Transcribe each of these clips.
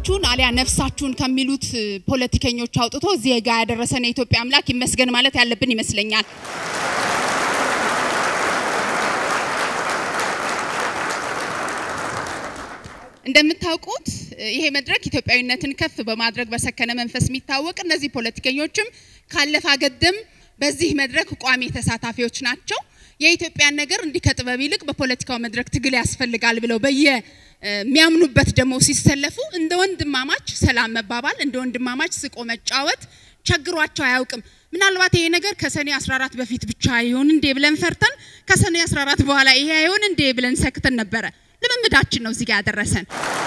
ገንዘባችሁን አሊያ ነፍሳችሁን ከሚሉት ፖለቲከኞች አውጥቶ እዚህ ጋ ያደረሰን የኢትዮጵያ አምላክ ይመስገን ማለት ያለብን ይመስለኛል። እንደምታውቁት ይሄ መድረክ ኢትዮጵያዊነትን ከፍ በማድረግ በሰከነ መንፈስ የሚታወቅ እነዚህ ፖለቲከኞችም ካለፈ አገድም በዚህ መድረክ ቋሚ ተሳታፊዎች ናቸው። የኢትዮጵያን ነገር እንዲህ ከጥበብ ይልቅ በፖለቲካው መድረክ ትግል ያስፈልጋል ብለው በየሚያምኑበት ደግሞ ሲሰለፉ እንደ ወንድማማች ሰላም መባባል፣ እንደ ወንድማማች ስቆ መጫወት ቸግሯቸው አያውቅም። ምናልባት ይሄ ነገር ከሰኔ 14 በፊት ብቻ ይሆን እንዴ ብለን ፈርተን ከሰኔ 14 በኋላ ይሄ አይሆን እንዴ ብለን ሰክተን ነበረ። ልምምዳችን ነው እዚህ ጋር ያደረሰን።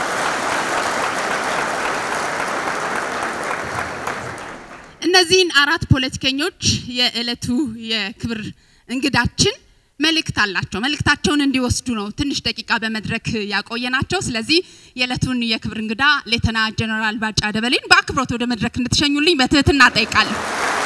እነዚህን አራት ፖለቲከኞች የዕለቱ የክብር እንግዳችን መልእክት አላቸው። መልእክታቸውን እንዲወስዱ ነው ትንሽ ደቂቃ በመድረክ ያቆየናቸው። ስለዚህ የዕለቱን የክብር እንግዳ ሌተና ጀነራል ባጫ ደበሌን በአክብሮት ወደ መድረክ እንድትሸኙልኝ በትህትና ጠይቃለሁ።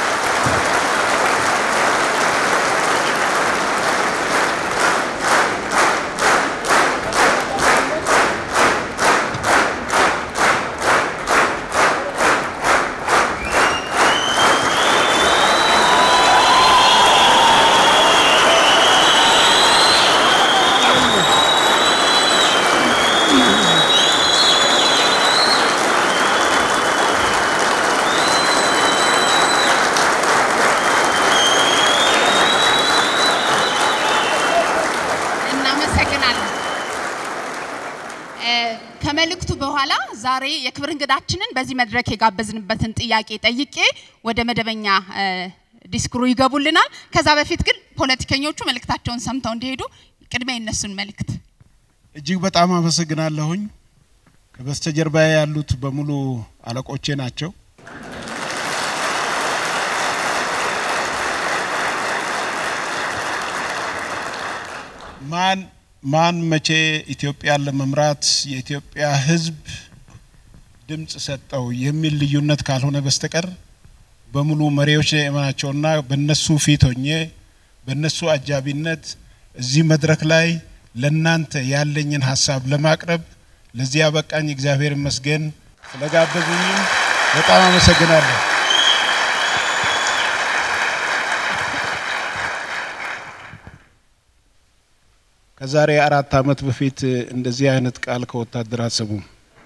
እናመሰግናለን። ከመልእክቱ በኋላ ዛሬ የክብር እንግዳችንን በዚህ መድረክ የጋበዝንበትን ጥያቄ ጠይቄ ወደ መደበኛ ዲስኩሩ ይገቡልናል። ከዛ በፊት ግን ፖለቲከኞቹ መልእክታቸውን ሰምተው እንዲሄዱ ቅድሚያ የነሱን መልእክት እጅግ በጣም አመሰግናለሁኝ። ከበስተጀርባ ያሉት በሙሉ አለቆቼ ናቸው። ማን ማን መቼ ኢትዮጵያን ለመምራት የኢትዮጵያ ሕዝብ ድምፅ ሰጠው የሚል ልዩነት ካልሆነ በስተቀር በሙሉ መሪዎች ናቸውና በነሱ ፊት ሆኜ በነሱ አጃቢነት እዚህ መድረክ ላይ ለናንተ ያለኝን ሀሳብ ለማቅረብ ለዚህ ያበቃኝ እግዚአብሔር ይመስገን። ስለጋበዙኝም በጣም አመሰግናለሁ። ከዛሬ አራት ዓመት በፊት እንደዚህ አይነት ቃል ከወታደር አሰሙም።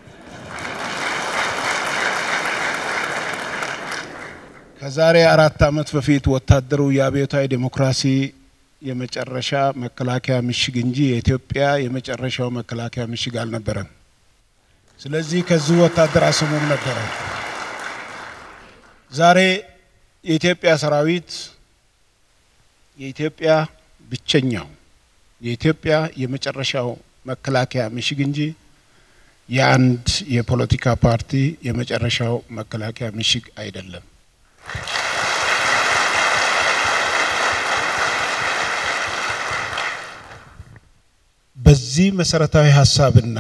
ከዛሬ አራት ዓመት በፊት ወታደሩ የአብዮታዊ ዴሞክራሲ የመጨረሻ መከላከያ ምሽግ እንጂ የኢትዮጵያ የመጨረሻው መከላከያ ምሽግ አልነበረም። ስለዚህ ከዚህ ወታደር አስሙም ነበረ። ዛሬ የኢትዮጵያ ሰራዊት የኢትዮጵያ ብቸኛው የኢትዮጵያ የመጨረሻው መከላከያ ምሽግ እንጂ የአንድ የፖለቲካ ፓርቲ የመጨረሻው መከላከያ ምሽግ አይደለም። በዚህ መሰረታዊ ሀሳብና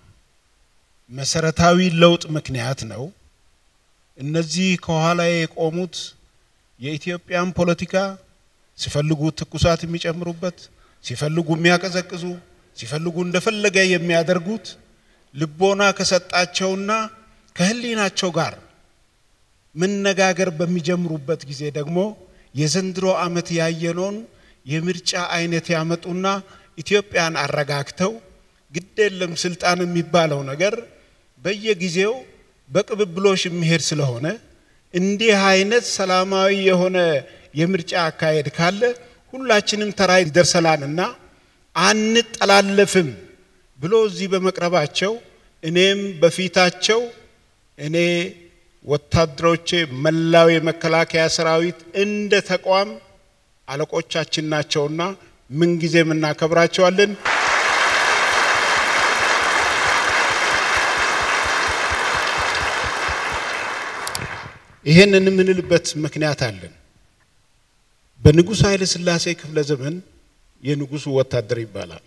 መሰረታዊ ለውጥ ምክንያት ነው እነዚህ ከኋላ የቆሙት የኢትዮጵያን ፖለቲካ ሲፈልጉ ትኩሳት የሚጨምሩበት፣ ሲፈልጉ የሚያቀዘቅዙ፣ ሲፈልጉ እንደፈለገ የሚያደርጉት ልቦና ከሰጣቸውና ከሕሊናቸው ጋር መነጋገር በሚጀምሩበት ጊዜ ደግሞ የዘንድሮ ዓመት ያየነውን የምርጫ አይነት ያመጡና ኢትዮጵያን አረጋግተው ግድ የለም ስልጣን የሚባለው ነገር በየጊዜው በቅብብሎሽ የሚሄድ ስለሆነ እንዲህ አይነት ሰላማዊ የሆነ የምርጫ አካሄድ ካለ ሁላችንም ተራ ይደርሰናልና አንጠላለፍም ብሎ እዚህ በመቅረባቸው እኔም በፊታቸው እኔ ወታደሮቼ መላው የመከላከያ ሰራዊት እንደ ተቋም አለቆቻችን ናቸውና ምንጊዜም እናከብራቸዋለን። ይሄንን የምንልበት ምክንያት አለን። በንጉሥ ኃይለ ሥላሴ ክፍለ ዘመን የንጉሱ ወታደር ይባላል።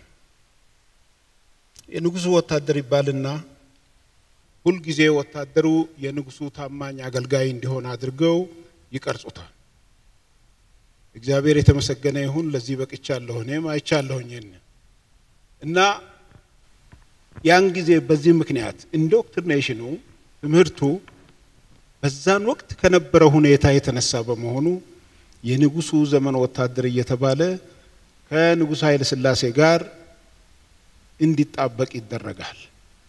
የንጉሱ ወታደር ይባልና ሁልጊዜ ወታደሩ የንጉሱ ታማኝ አገልጋይ እንዲሆን አድርገው ይቀርጹታል። እግዚአብሔር የተመሰገነ ይሁን። ለዚህ በቅቻለሁ፣ እኔም አይቻለሁኝ እና ያን ጊዜ በዚህ ምክንያት ኢንዶክትሪኔሽኑ ትምህርቱ በዛን ወቅት ከነበረው ሁኔታ የተነሳ በመሆኑ የንጉሱ ዘመን ወታደር እየተባለ ከንጉሥ ኃይለ ሥላሴ ጋር እንዲጣበቅ ይደረጋል።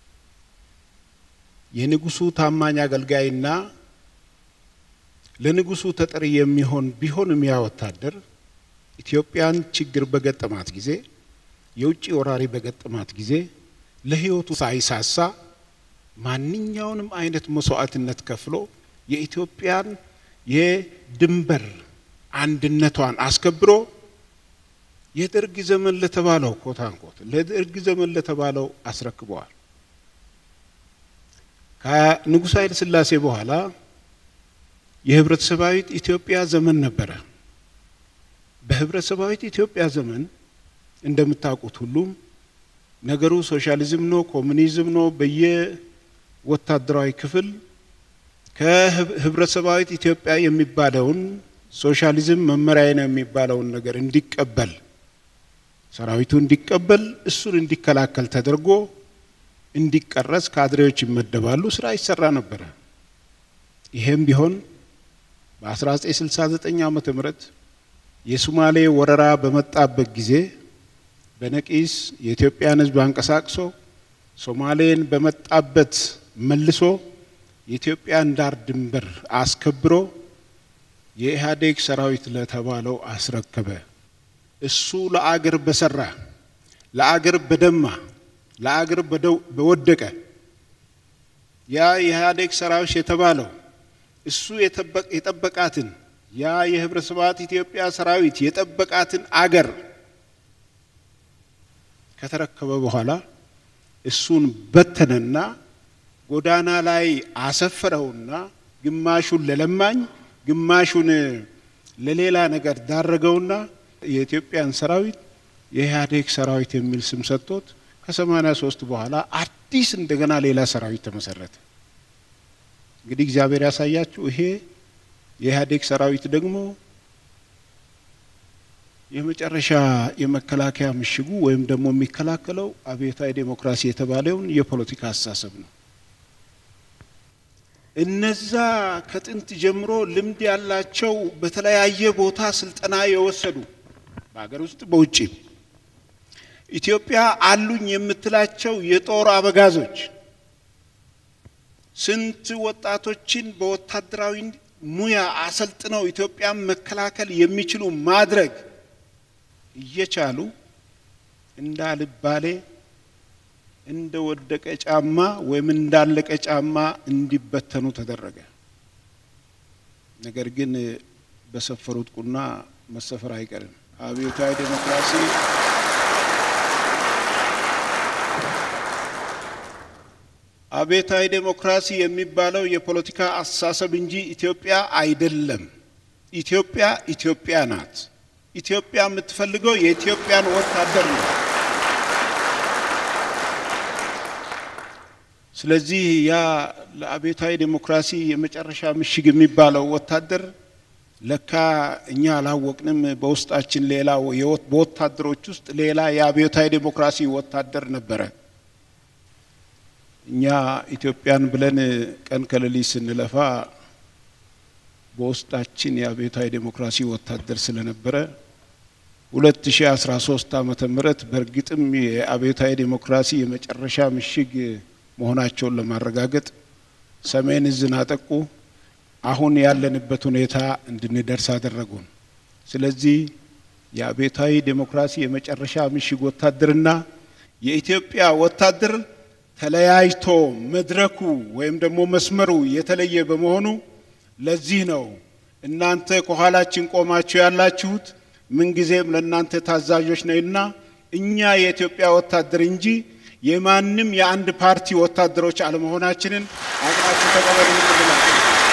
የንጉሱ ታማኝ አገልጋይና ለንጉሱ ተጠሪ የሚሆን ቢሆንም ያ ወታደር ኢትዮጵያን ችግር በገጠማት ጊዜ የውጭ ወራሪ በገጠማት ጊዜ ለሕይወቱ ሳይሳሳ ማንኛውንም አይነት መስዋዕትነት ከፍሎ የኢትዮጵያን የድንበር አንድነቷን አስከብሮ የደርግ ዘመን ለተባለው ኮታንኮት ለደርግ ዘመን ለተባለው አስረክበዋል። ከንጉሥ ኃይለ ሥላሴ በኋላ የህብረተሰባዊት ኢትዮጵያ ዘመን ነበረ። በህብረተሰባዊት ኢትዮጵያ ዘመን እንደምታውቁት ሁሉም ነገሩ ሶሻሊዝም ነው፣ ኮሙኒዝም ነው። በየወታደራዊ ክፍል ከህብረተሰባዊት ኢትዮጵያ የሚባለውን ሶሻሊዝም መመሪያ ነው የሚባለውን ነገር እንዲቀበል ሰራዊቱ እንዲቀበል እሱን እንዲከላከል ተደርጎ እንዲቀረጽ ካድሬዎች ይመደባሉ። ስራ ይሰራ ነበረ። ይሄም ቢሆን በ1969 ዓመተ ምህረት የሱማሌ ወረራ በመጣበት ጊዜ በነቂስ የኢትዮጵያን ሕዝብ አንቀሳቅሶ ሶማሌን በመጣበት መልሶ የኢትዮጵያን ዳር ድንበር አስከብሮ የኢህአዴግ ሰራዊት ለተባለው አስረከበ። እሱ ለአገር በሰራ ለአገር በደማ ለአገር በወደቀ ያ የኢህአዴግ ሰራዊት የተባለው እሱ የጠበቃትን ያ የህብረተሰባት ኢትዮጵያ ሰራዊት የጠበቃትን አገር ከተረከበ በኋላ እሱን በተነና ጎዳና ላይ አሰፈረውና ግማሹን ለለማኝ ግማሹን ለሌላ ነገር ዳረገውና የኢትዮጵያን ሰራዊት የኢህአዴግ ሰራዊት የሚል ስም ሰጥቶት ከሰማኒያ ሶስት በኋላ አዲስ እንደገና ሌላ ሰራዊት ተመሰረተ። እንግዲህ እግዚአብሔር ያሳያችሁ። ይሄ የኢህአዴግ ሰራዊት ደግሞ የመጨረሻ የመከላከያ ምሽጉ ወይም ደግሞ የሚከላከለው አብዮታዊ ዴሞክራሲ የተባለውን የፖለቲካ አስተሳሰብ ነው። እነዛ ከጥንት ጀምሮ ልምድ ያላቸው በተለያየ ቦታ ስልጠና የወሰዱ በሀገር ውስጥ በውጭም ኢትዮጵያ አሉኝ የምትላቸው የጦር አበጋዞች ስንት ወጣቶችን በወታደራዊ ሙያ አሰልጥነው ኢትዮጵያን መከላከል የሚችሉ ማድረግ እየቻሉ እንዳልባሌ እንደ ወደቀ ጫማ ወይም እንዳለቀ ጫማ እንዲበተኑ ተደረገ። ነገር ግን በሰፈሩት ቁና መሰፈር አይቀርም። አብዮታዊ ዴሞክራሲ አብዮታዊ ዴሞክራሲ የሚባለው የፖለቲካ አስተሳሰብ እንጂ ኢትዮጵያ አይደለም። ኢትዮጵያ ኢትዮጵያ ናት። ኢትዮጵያ የምትፈልገው የኢትዮጵያን ወታደር ነው። ስለዚህ ያ ለአብዮታዊ ዴሞክራሲ የመጨረሻ ምሽግ የሚባለው ወታደር ለካ እኛ አላወቅንም። በውስጣችን ሌላ በወታደሮች ውስጥ ሌላ የአብዮታዊ ዴሞክራሲ ወታደር ነበረ። እኛ ኢትዮጵያን ብለን ቀን ከሌሊት ስንለፋ በውስጣችን የአብዮታዊ ዴሞክራሲ ወታደር ስለነበረ 2013 ዓመተ ምህረት በእርግጥም የአብዮታዊ ዴሞክራሲ የመጨረሻ ምሽግ መሆናቸውን ለማረጋገጥ ሰሜን እዝን አጠቁ። አሁን ያለንበት ሁኔታ እንድንደርስ አደረጉን። ስለዚህ የአብዮታዊ ዴሞክራሲ የመጨረሻ ምሽግ ወታደርና የኢትዮጵያ ወታደር ተለያይቶ መድረኩ ወይም ደግሞ መስመሩ የተለየ በመሆኑ ለዚህ ነው እናንተ ከኋላችን ቆማችሁ ያላችሁት ምንጊዜም ለእናንተ ታዛዦች ነውና እኛ የኢትዮጵያ ወታደር እንጂ የማንም የአንድ ፓርቲ ወታደሮች አለመሆናችንን አቅናችሁ ተቀበሉ እንላለን።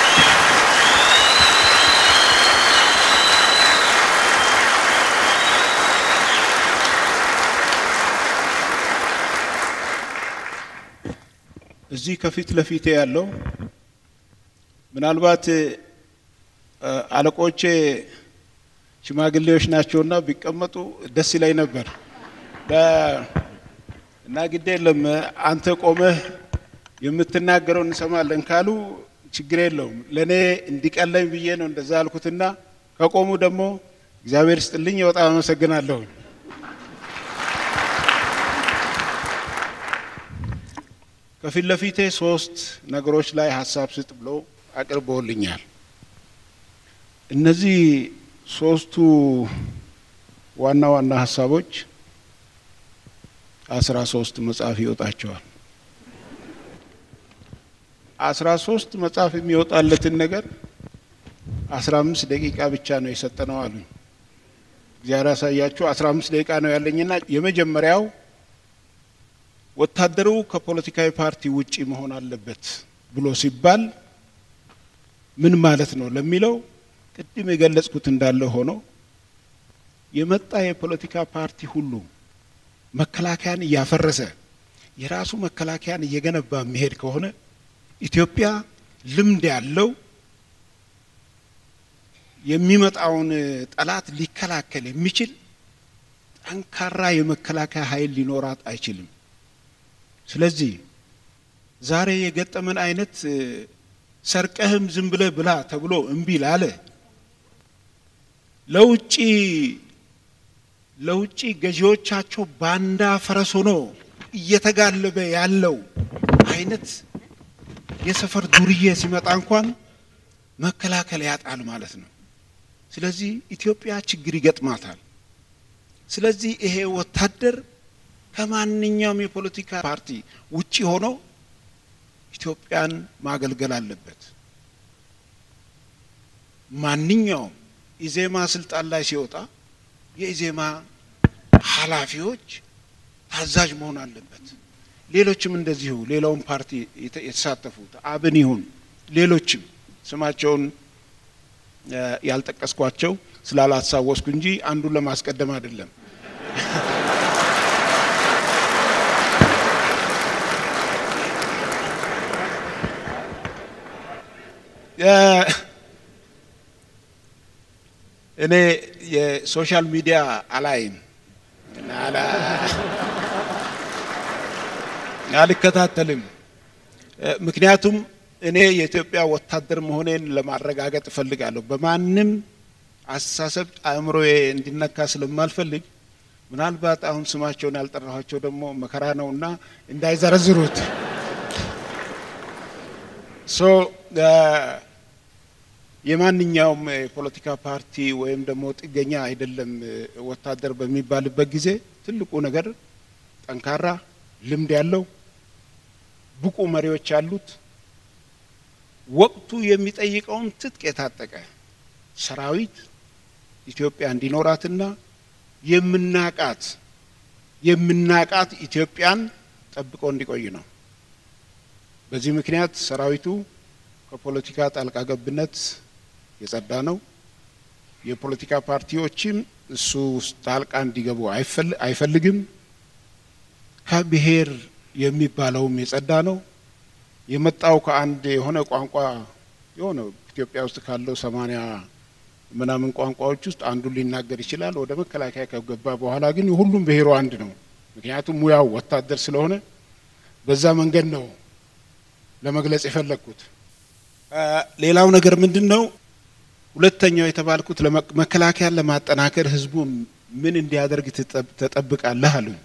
እዚህ ከፊት ለፊቴ ያለው ምናልባት አለቆቼ ሽማግሌዎች ናቸውና ቢቀመጡ ደስ ይለኝ ነበር እና ግድ የለም አንተ ቆመህ የምትናገረው እንሰማለን ካሉ ችግር የለውም። ለእኔ እንዲቀለኝ ብዬ ነው እንደዛ አልኩትና ከቆሙ ደግሞ እግዚአብሔር ስጥልኝ በጣም አመሰግናለሁ። ከፊት ለፊቴ ሶስት ነገሮች ላይ ሀሳብ ስጥ ብሎ አቅርቦልኛል። እነዚህ ሶስቱ ዋና ዋና ሀሳቦች አስራ ሶስት መጽሐፍ ይወጣቸዋል። አስራ ሶስት መጽሐፍ የሚወጣለትን ነገር አስራ አምስት ደቂቃ ብቻ ነው የሰጠነው አሉኝ። እግዚአብሔር ያሳያችሁ። አስራ አምስት ደቂቃ ነው ያለኝና የመጀመሪያው ወታደሩ ከፖለቲካዊ ፓርቲ ውጪ መሆን አለበት ብሎ ሲባል ምን ማለት ነው ለሚለው ቅድም የገለጽኩት እንዳለ ሆኖ የመጣ የፖለቲካ ፓርቲ ሁሉ መከላከያን እያፈረሰ የራሱ መከላከያን እየገነባ የሚሄድ ከሆነ ኢትዮጵያ ልምድ ያለው የሚመጣውን ጠላት ሊከላከል የሚችል ጠንካራ የመከላከያ ኃይል ሊኖራት አይችልም። ስለዚህ ዛሬ የገጠመን አይነት ሰርቀህም ዝም ብለህ ብላ ተብሎ እምቢ ላለ ለውጭ ለውጭ ገዢዎቻቸው ባንዳ ፈረስ ሆኖ እየተጋለበ ያለው አይነት የሰፈር ዱርዬ ሲመጣ እንኳን መከላከል ያጣል ማለት ነው። ስለዚህ ኢትዮጵያ ችግር ይገጥማታል። ስለዚህ ይሄ ወታደር ከማንኛውም የፖለቲካ ፓርቲ ውጪ ሆኖ ኢትዮጵያን ማገልገል አለበት። ማንኛውም ኢዜማ ስልጣን ላይ ሲወጣ የኢዜማ ኃላፊዎች ታዛዥ መሆን አለበት። ሌሎችም እንደዚሁ ሌላውን ፓርቲ የተሳተፉት አብን ይሁን ሌሎችም ስማቸውን ያልጠቀስኳቸው ስላላሳወስኩ እንጂ አንዱን ለማስቀደም አይደለም። እኔ የሶሻል ሚዲያ አላይም አልከታተልም። ምክንያቱም እኔ የኢትዮጵያ ወታደር መሆኔን ለማረጋገጥ እፈልጋለሁ። በማንም አስተሳሰብ አእምሮዬ እንዲነካ ስለማልፈልግ ምናልባት አሁን ስማቸውን ያልጠራኋቸው ደግሞ መከራ ነውና እንዳይዘረዝሩት ሶ የማንኛውም የፖለቲካ ፓርቲ ወይም ደግሞ ጥገኛ አይደለም። ወታደር በሚባልበት ጊዜ ትልቁ ነገር ጠንካራ ልምድ ያለው ብቁ መሪዎች ያሉት ወቅቱ የሚጠይቀውን ትጥቅ የታጠቀ ሰራዊት ኢትዮጵያ እንዲኖራትና የምናቃት የምናቃት ኢትዮጵያን ጠብቆ እንዲቆይ ነው። በዚህ ምክንያት ሰራዊቱ ከፖለቲካ ጣልቃ ገብነት የጸዳ ነው። የፖለቲካ ፓርቲዎችም እሱ ውስጥ ጣልቃ እንዲገቡ አይፈልግም። ከብሔር የሚባለውም የጸዳ ነው። የመጣው ከአንድ የሆነ ቋንቋ የሆነ ኢትዮጵያ ውስጥ ካለው ሰማንያ ምናምን ቋንቋዎች ውስጥ አንዱን ሊናገር ይችላል። ወደ መከላከያ ከገባ በኋላ ግን ሁሉም ብሔሩ አንድ ነው። ምክንያቱም ሙያው ወታደር ስለሆነ በዛ መንገድ ነው ለመግለጽ የፈለግኩት። ሌላው ነገር ምንድን ነው? ሁለተኛው የተባልኩት መከላከያን ለማጠናከር ህዝቡ ምን እንዲያደርግ ተጠብቃለህ አሉኝ።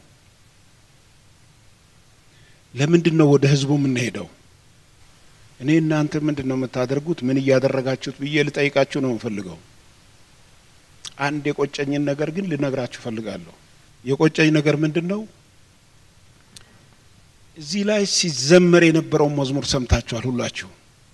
ለምንድን ነው ወደ ህዝቡ የምንሄደው? እኔ እናንተ ምንድን ነው የምታደርጉት? ምን እያደረጋችሁት ብዬ ልጠይቃችሁ ነው የምፈልገው። አንድ የቆጨኝን ነገር ግን ልነግራችሁ ፈልጋለሁ። የቆጨኝ ነገር ምንድን ነው? እዚህ ላይ ሲዘመር የነበረውን መዝሙር ሰምታችኋል ሁላችሁ።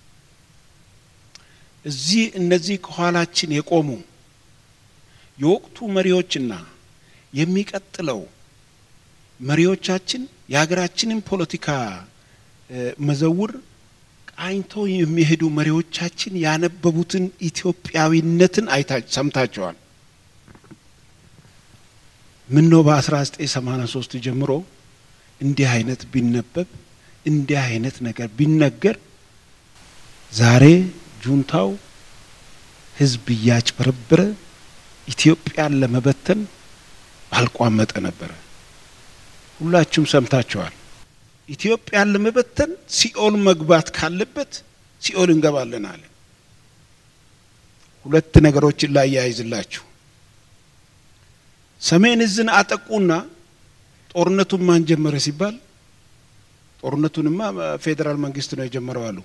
እዚህ እነዚህ ከኋላችን የቆሙ የወቅቱ መሪዎችና የሚቀጥለው መሪዎቻችን የሀገራችንን ፖለቲካ መዘውር ቃኝተው የሚሄዱ መሪዎቻችን ያነበቡትን ኢትዮጵያዊነትን አይታ ሰምታቸዋል። ምን ነው በ1983 ጀምሮ እንዲህ አይነት ቢነበብ እንዲህ አይነት ነገር ቢነገር ዛሬ ጁንታው ህዝብ እያጭበረበረ ኢትዮጵያን ለመበተን ባልቋመጠ ነበረ። ሁላችሁም ሰምታችኋል። ኢትዮጵያን ለመበተን ሲኦል መግባት ካለበት ሲኦል እንገባለን አለ። ሁለት ነገሮችን ላይ ያይዝላችሁ። ሰሜን እዝን አጠቁና ጦርነቱን ማን ጀመረ ሲባል ጦርነቱንማ ፌዴራል መንግስት ነው የጀመረው አሉ።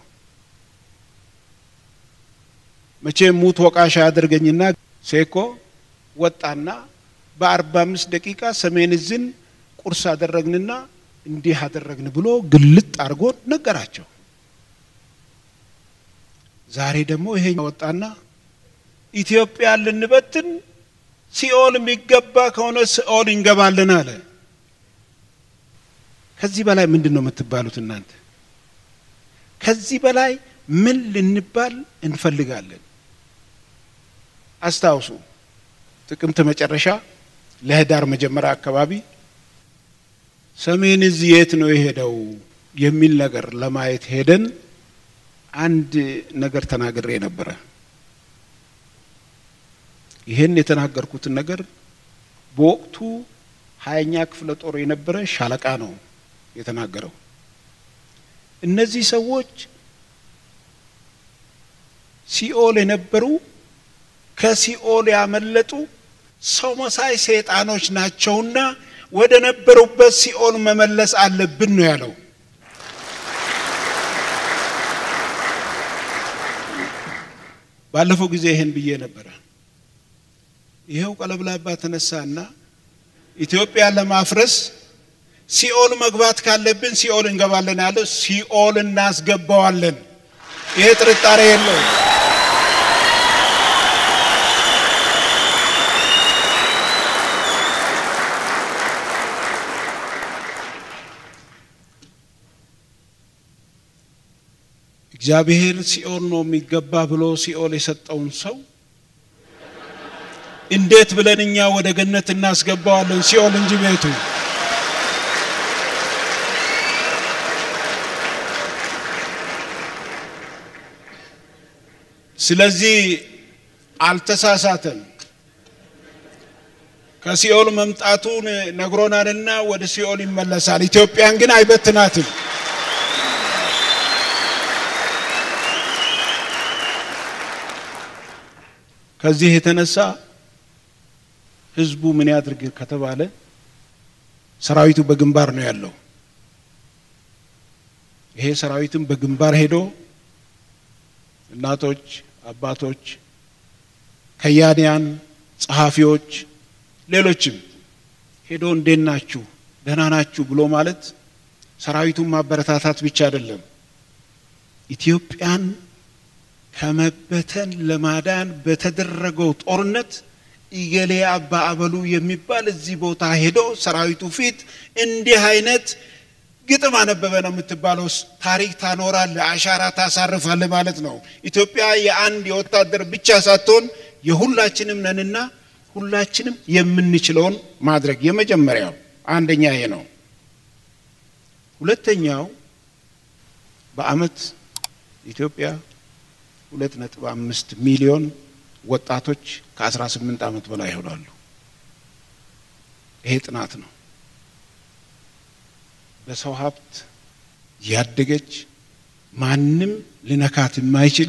መቼም ሙት ወቃሽ አያደርገኝና ሴኮ ወጣና በአርባ አምስት ደቂቃ ሰሜን እዝን ቁርስ አደረግንና እንዲህ አደረግን ብሎ ግልጥ አድርጎ ነገራቸው። ዛሬ ደግሞ ይሄ ወጣና ኢትዮጵያን ልንበትን ሲኦል የሚገባ ከሆነ ሲኦል እንገባለን አለ። ከዚህ በላይ ምንድን ነው የምትባሉት እናንተ? ከዚህ በላይ ምን ልንባል እንፈልጋለን? አስታውሱ፣ ጥቅምት መጨረሻ ለህዳር መጀመሪያ አካባቢ ሰሜን እዝ የት ነው የሄደው የሚል ነገር ለማየት ሄደን አንድ ነገር ተናግሬ ነበረ። ይህን የተናገርኩትን ነገር በወቅቱ ሀያኛ ክፍለ ጦር የነበረ ሻለቃ ነው የተናገረው። እነዚህ ሰዎች ሲኦል የነበሩ ከሲኦል ያመለጡ ሰው መሳይ ሰይጣኖች ናቸውና ወደ ነበሩበት ሲኦል መመለስ አለብን ነው ያለው። ባለፈው ጊዜ ይህን ብዬ ነበረ። ይኸው ቀለብላባ ተነሳና ኢትዮጵያን ለማፍረስ ሲኦል መግባት ካለብን ሲኦል እንገባለን ያለው፣ ሲኦል እናስገባዋለን። ይሄ ጥርጣሬ የለው። እግዚአብሔር ሲኦል ነው የሚገባ ብሎ ሲኦል የሰጠውን ሰው እንዴት ብለን እኛ ወደ ገነት እናስገባዋለን? ሲኦል እንጂ ቤቱ። ስለዚህ አልተሳሳተም። ከሲኦል መምጣቱን ነግሮናልና ወደ ሲኦል ይመለሳል። ኢትዮጵያን ግን አይበትናትም። ከዚህ የተነሳ ህዝቡ ምን ያድርግ ከተባለ ሰራዊቱ በግንባር ነው ያለው። ይሄ ሰራዊትም በግንባር ሄዶ እናቶች፣ አባቶች፣ ከያንያን፣ ጸሐፊዎች፣ ሌሎችም ሄዶ እንዴት ናችሁ ደህና ናችሁ ብሎ ማለት ሰራዊቱን ማበረታታት ብቻ አይደለም ኢትዮጵያን ከመበተን ለማዳን በተደረገው ጦርነት ኢገሌ አባ አበሉ የሚባል እዚህ ቦታ ሄዶ ሰራዊቱ ፊት እንዲህ አይነት ግጥም አነበበ ነው የምትባለው። ታሪክ ታኖራለ፣ አሻራ ታሳርፋለ ማለት ነው። ኢትዮጵያ የአንድ የወታደር ብቻ ሳትሆን የሁላችንም ነንና ሁላችንም የምንችለውን ማድረግ የመጀመሪያው አንደኛ ይሄ ነው። ሁለተኛው በአመት ኢትዮጵያ ሁለት ነጥብ አምስት ሚሊዮን ወጣቶች ከ18 ዓመት በላይ ይሆናሉ። ይሄ ጥናት ነው። በሰው ሀብት ያደገች ማንም ልነካት የማይችል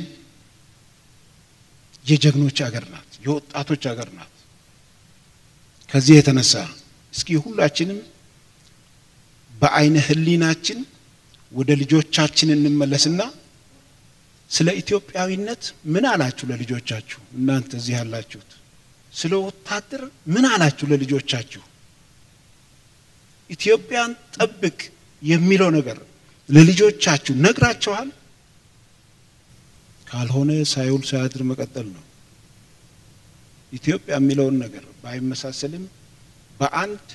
የጀግኖች አገር ናት፣ የወጣቶች አገር ናት። ከዚህ የተነሳ እስኪ ሁላችንም በአይነ ህሊናችን ወደ ልጆቻችን እንመለስና ስለ ኢትዮጵያዊነት ምን አላችሁ ለልጆቻችሁ? እናንተ እዚህ ያላችሁት ስለ ወታደር ምን አላችሁ ለልጆቻችሁ? ኢትዮጵያን ጠብቅ የሚለው ነገር ለልጆቻችሁ ነግራችኋል? ካልሆነ ሳይውል ሳያድር መቀጠል ነው። ኢትዮጵያ የሚለውን ነገር ባይመሳሰልም በአንድ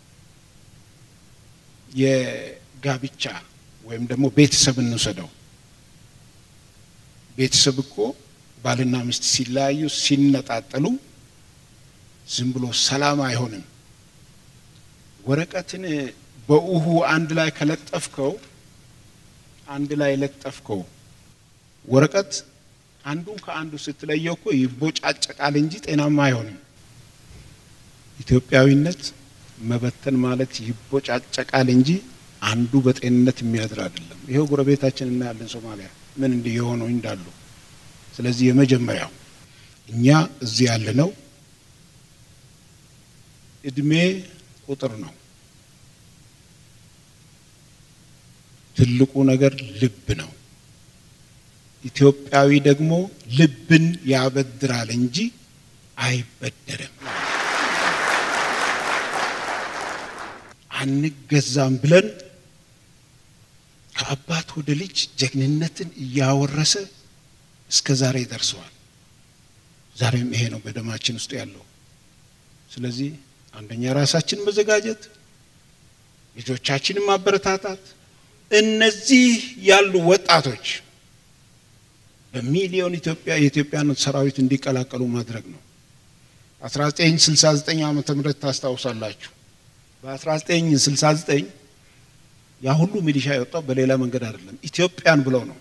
የጋብቻ ወይም ደግሞ ቤተሰብ እንውሰደው። ቤተሰብ እኮ ባልና ሚስት ሲለያዩ ሲነጣጠሉ ዝም ብሎ ሰላም አይሆንም። ወረቀትን በውሁ አንድ ላይ ከለጠፍከው አንድ ላይ ለጠፍከው ወረቀት አንዱን ከአንዱ ስትለየው እኮ ይቦጫጨቃል እንጂ ጤናማ አይሆንም። ኢትዮጵያዊነት መበተን ማለት ይቦጫጨቃል እንጂ አንዱ በጤንነት የሚያድር አይደለም። ይሄው ጎረቤታችን እናያለን ሶማሊያ ምን እንዲህ የሆኑ እንዳሉ። ስለዚህ የመጀመሪያው እኛ እዚህ ያለነው እድሜ ቁጥር ነው። ትልቁ ነገር ልብ ነው። ኢትዮጵያዊ ደግሞ ልብን ያበድራል እንጂ አይበደርም። አንገዛም ብለን ከአባት ወደ ልጅ ጀግንነትን እያወረሰ እስከ ዛሬ ደርሰዋል። ዛሬም ይሄ ነው በደማችን ውስጥ ያለው። ስለዚህ አንደኛ ራሳችን መዘጋጀት፣ ልጆቻችንን ማበረታታት፣ እነዚህ ያሉ ወጣቶች በሚሊዮን ኢትዮጵያ የኢትዮጵያን ሰራዊት እንዲቀላቀሉ ማድረግ ነው። 1969 ዓመተ ምህረት ታስታውሳላችሁ። በ1969 ያ ሁሉ ሚሊሻ የወጣው በሌላ መንገድ አይደለም፣ ኢትዮጵያን ብለው ነው።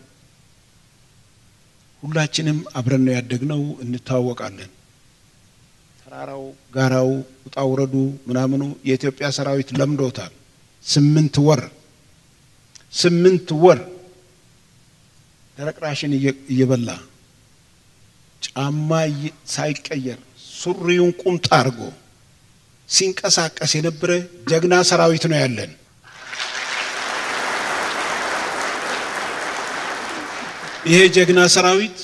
ሁላችንም አብረን ነው ያደግነው፣ እንታወቃለን። ተራራው፣ ጋራው፣ ውጣ ውረዱ ምናምኑ የኢትዮጵያ ሰራዊት ለምዶታል። ስምንት ወር ስምንት ወር ደረቅ ራሽን እየበላ ጫማ ሳይቀየር ሱሪውን ቁምጣ አድርጎ ሲንቀሳቀስ የነበረ ጀግና ሰራዊት ነው ያለን። ይሄ ጀግና ሰራዊት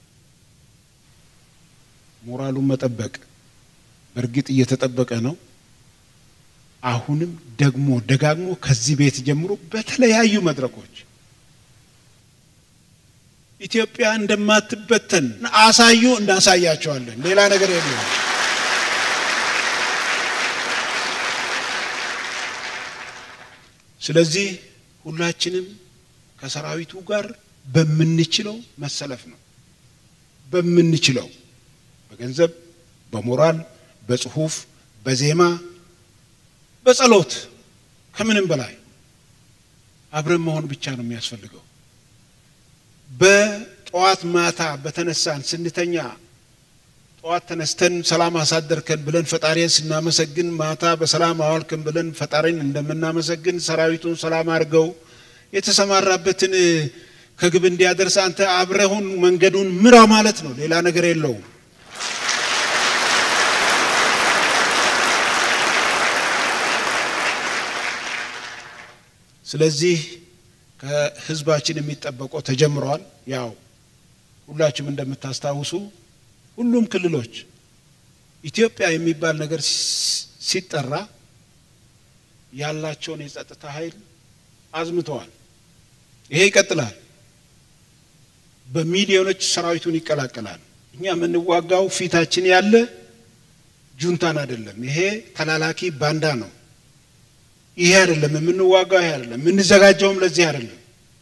ሞራሉን መጠበቅ በእርግጥ እየተጠበቀ ነው። አሁንም ደግሞ ደጋግሞ ከዚህ ቤት ጀምሮ በተለያዩ መድረኮች ኢትዮጵያ እንደማትበተን አሳዩ፣ እናሳያቸዋለን። ሌላ ነገር የለም። ስለዚህ ሁላችንም ከሰራዊቱ ጋር በምንችለው መሰለፍ ነው። በምንችለው በገንዘብ፣ በሞራል፣ በጽሁፍ፣ በዜማ፣ በጸሎት ከምንም በላይ አብረን መሆን ብቻ ነው የሚያስፈልገው። በጠዋት ማታ በተነሳን ስንተኛ ጠዋት ተነስተን ሰላም አሳደርከን ብለን ፈጣሪን ስናመሰግን ማታ በሰላም አዋልክን ብለን ፈጣሪን እንደምናመሰግን ሰራዊቱን ሰላም አድርገው የተሰማራበትን ከግብ እንዲያደርስ አንተ አብረሁን መንገዱን ምራ ማለት ነው። ሌላ ነገር የለውም። ስለዚህ ከህዝባችን የሚጠበቀው ተጀምሯል። ያው ሁላችሁም እንደምታስታውሱ ሁሉም ክልሎች ኢትዮጵያ የሚባል ነገር ሲጠራ ያላቸውን የጸጥታ ኃይል አዝምተዋል። ይሄ ይቀጥላል። በሚሊዮኖች ሰራዊቱን ይቀላቀላል። እኛ የምንዋጋው ፊታችን ያለ ጁንታን አይደለም። ይሄ ተላላኪ ባንዳ ነው። ይሄ አይደለም የምንዋጋው፣ ይሄ አይደለም የምንዘጋጀውም ለዚህ አይደለም።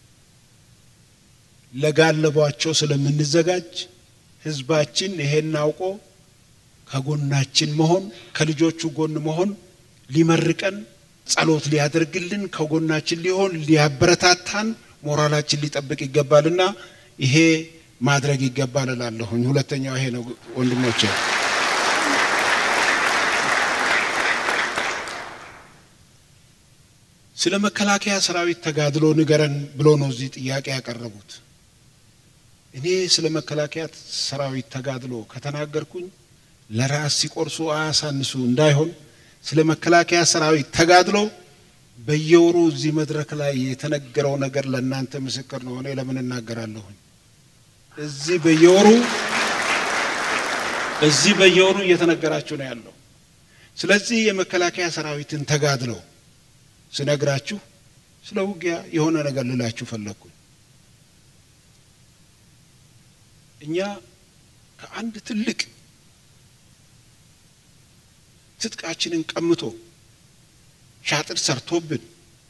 ለጋለቧቸው ስለምንዘጋጅ ህዝባችን ይሄን አውቆ ከጎናችን መሆን ከልጆቹ ጎን መሆን ሊመርቀን ጸሎት ሊያደርግልን ከጎናችን ሊሆን ሊያበረታታን ሞራላችን ሊጠብቅ ይገባልና ይሄ ማድረግ ይገባል እላለሁኝ። ሁለተኛው ይሄ ነው ወንድሞቼ። ስለ መከላከያ ሰራዊት ተጋድሎ ንገረን ብሎ ነው እዚህ ጥያቄ ያቀረቡት። እኔ ስለ መከላከያ ሰራዊት ተጋድሎ ከተናገርኩኝ ለራስ ሲቆርሱ አያሳንሱ እንዳይሆን ስለ መከላከያ ሰራዊት ተጋድሎ በየወሩ እዚህ መድረክ ላይ የተነገረው ነገር ለእናንተ ምስክር ነው። እኔ ለምን እናገራለሁኝ? እዚህ በየወሩ እዚህ በየወሩ እየተነገራችሁ ነው ያለው። ስለዚህ የመከላከያ ሰራዊትን ተጋድሎ ስነግራችሁ ስለ ውጊያ የሆነ ነገር ልላችሁ ፈለግኩኝ። እኛ ከአንድ ትልቅ ትጥቃችንን ቀምቶ ሻጥር ሰርቶብን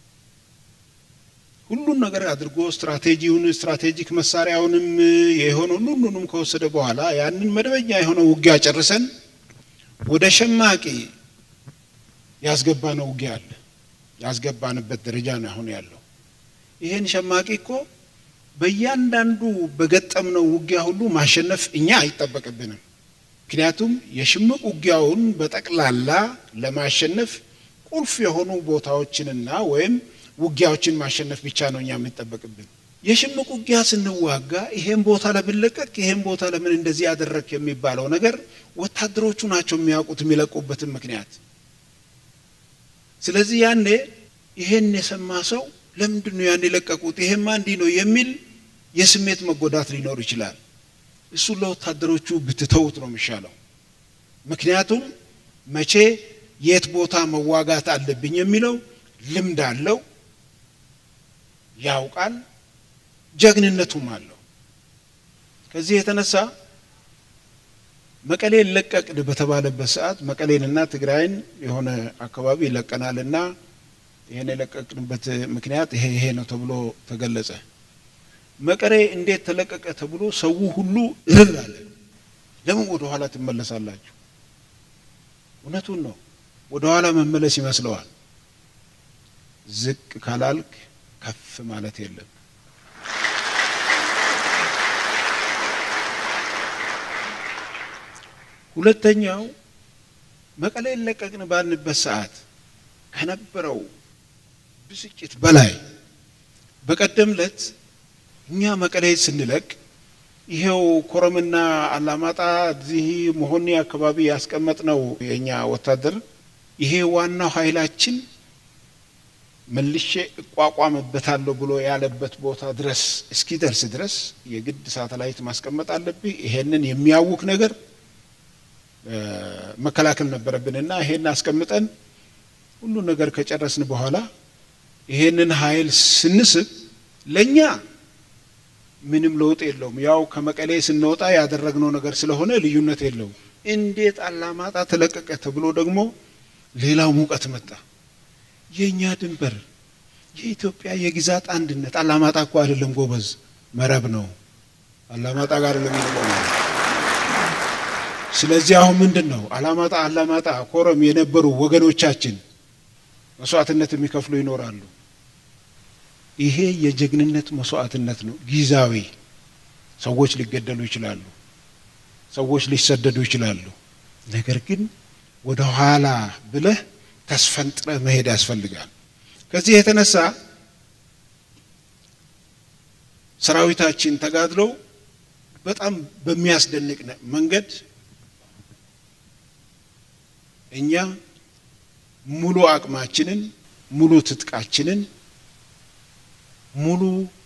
ሁሉን ነገር አድርጎ ስትራቴጂውን ስትራቴጂክ መሳሪያውንም የሆነውን ሁሉንም ከወሰደ በኋላ ያንን መደበኛ የሆነ ውጊያ ጨርሰን ወደ ሸማቂ ያስገባነው ውጊያ አለ። ያስገባንበት ደረጃ ነው አሁን ያለው። ይህን ሸማቂ እኮ በእያንዳንዱ በገጠምነው ውጊያ ሁሉ ማሸነፍ እኛ አይጠበቅብንም። ምክንያቱም የሽምቅ ውጊያውን በጠቅላላ ለማሸነፍ ቁልፍ የሆኑ ቦታዎችንና ወይም ውጊያዎችን ማሸነፍ ብቻ ነው እኛ የሚጠበቅብን። የሽምቅ ውጊያ ስንዋጋ ይሄን ቦታ ለምን ለቀቅ፣ ይሄን ቦታ ለምን እንደዚህ ያደረግ የሚባለው ነገር ወታደሮቹ ናቸው የሚያውቁት የሚለቁበትን ምክንያት። ስለዚህ ያኔ ይሄን የሰማ ሰው ለምንድን ነው ያን የለቀቁት? ይሄማ እንዲህ ነው የሚል የስሜት መጎዳት ሊኖር ይችላል። እሱን ለወታደሮቹ ብትተውት ነው የሚሻለው። ምክንያቱም መቼ የት ቦታ መዋጋት አለብኝ የሚለው ልምድ አለው፣ ያውቃል፣ ጀግንነቱም አለው። ከዚህ የተነሳ መቀሌ ለቀቅን በተባለበት ሰዓት መቀሌንና ትግራይን የሆነ አካባቢ ይለቀናልና ይህን የለቀቅንበት ምክንያት ይሄ ይሄ ነው ተብሎ ተገለጸ። መቀሌ እንዴት ተለቀቀ ተብሎ ሰው ሁሉ እርር አለ። ለምን ወደ ኋላ ትመለሳላችሁ? እውነቱን ነው። ወደ ኋላ መመለስ ይመስለዋል። ዝቅ ካላልክ ከፍ ማለት የለም። ሁለተኛው መቀሌ ለቀቅን ባልንበት ሰዓት ከነበረው ብስጭት በላይ በቀደም ለት እኛ መቀሌ ስንለቅ ይሄው ኮረምና አላማጣ እዚህ መሆኒ አካባቢ ያስቀመጥነው የእኛ ወታደር ይሄ ዋናው ኃይላችን መልሼ እቋቋምበታለሁ ብሎ ያለበት ቦታ ድረስ እስኪደርስ ድረስ የግድ ሳተላይት ማስቀመጥ አለብህ። ይሄንን የሚያውክ ነገር መከላከል ነበረብንና ይሄን አስቀምጠን ሁሉ ነገር ከጨረስን በኋላ ይሄንን ኃይል ስንስብ ለእኛ ምንም ለውጥ የለውም። ያው ከመቀሌ ስንወጣ ያደረግነው ነገር ስለሆነ ልዩነት የለውም። እንዴት አላማጣ ተለቀቀ ተብሎ ደግሞ ሌላው ሙቀት መጣ። የእኛ ድንበር የኢትዮጵያ የግዛት አንድነት አላማጣ እኮ አይደለም ጎበዝ፣ መረብ ነው። አላማጣ ጋር ለሚቆመ ስለዚህ አሁን ምንድን ነው አላማጣ አላማጣ ኮረም የነበሩ ወገኖቻችን መስዋዕትነት የሚከፍሉ ይኖራሉ። ይሄ የጀግንነት መስዋዕትነት ነው። ጊዜያዊ ሰዎች ሊገደሉ ይችላሉ፣ ሰዎች ሊሰደዱ ይችላሉ። ነገር ግን ወደ ኋላ ብለህ ተስፈንጥረ መሄድ ያስፈልጋል። ከዚህ የተነሳ ሰራዊታችን ተጋድሎ በጣም በሚያስደንቅ መንገድ እኛ ሙሉ አቅማችንን ሙሉ ትጥቃችንን ሙሉ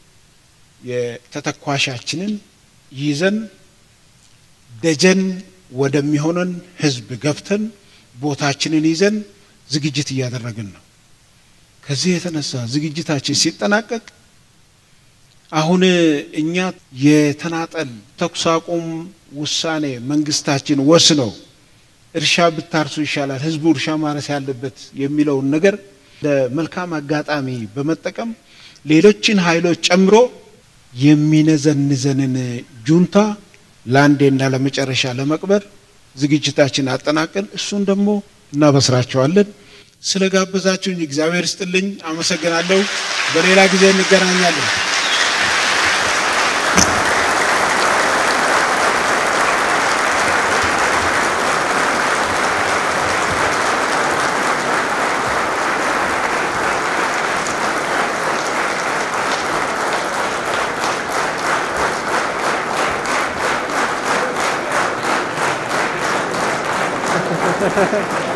የተተኳሻችንን ይዘን ደጀን ወደሚሆነን ህዝብ ገብተን ቦታችንን ይዘን ዝግጅት እያደረግን ነው። ከዚህ የተነሳ ዝግጅታችን ሲጠናቀቅ አሁን እኛ የተናጠል ተኩስ አቁም ውሳኔ መንግስታችን ወስነው እርሻ ብታርሱ ይሻላል፣ ህዝቡ እርሻ ማረስ ያለበት የሚለውን ነገር ለመልካም አጋጣሚ በመጠቀም ሌሎችን ኃይሎች ጨምሮ የሚነዘንዘንን ጁንታ ለአንዴና ለመጨረሻ ለመቅበር ዝግጅታችን አጠናቀን እሱን ደግሞ እናበስራቸዋለን። ስለ ጋበዛችሁኝ እግዚአብሔር ስጥልኝ፣ አመሰግናለሁ። በሌላ ጊዜ እንገናኛለን። Ha ha ha ha.